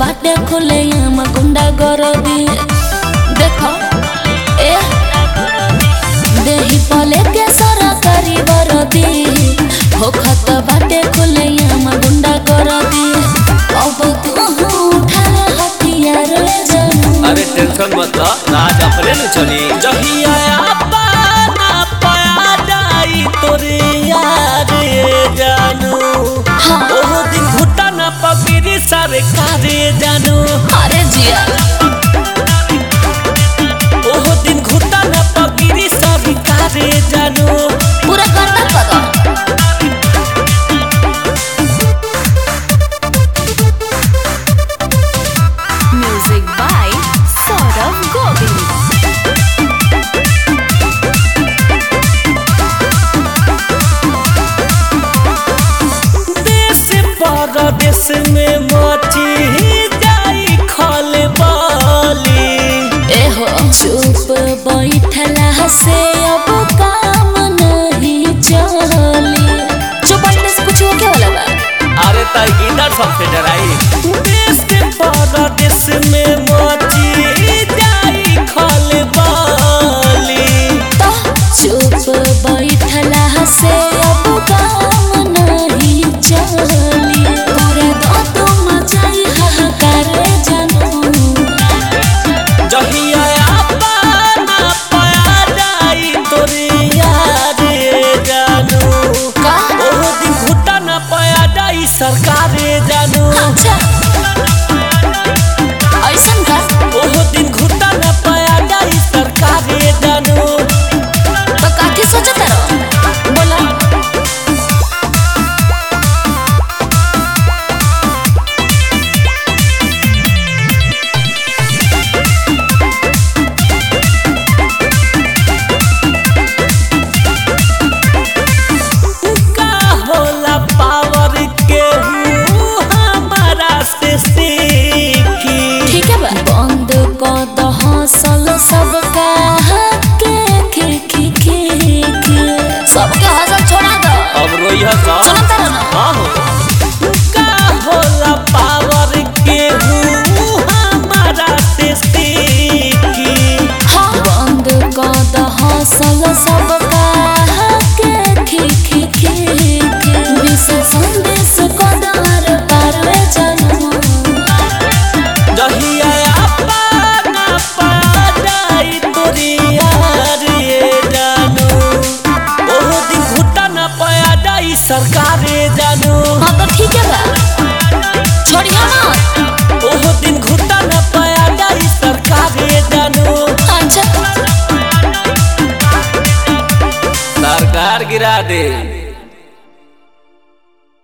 बाटे खुले हम गुंडा गरदी देखो ए देही पले के सरकारी वरदी होखत बाटे खुले हम गुंडा गरदी अब तू उठा हथियार ले जानू अरे टेंशन मत लो राज अपने न चली जहिया पाना पाया जाई तोरे यार ये जानू हाँ। ओहो दिन घुटा ना पगिरी सारे कारे जानू अरे जिया ओहो दिन घुटा ना पगिरी सारे कारे जानू पूरा करना करो म्यूजिक बाय सौरभ गोविंद देश परदेश में मची जाई खल बाली एहो चुप बैठला से अब काम नहीं चली चुप बैठने से कुछ हो क्या वाला बा अरे तई इधर सबसे डराई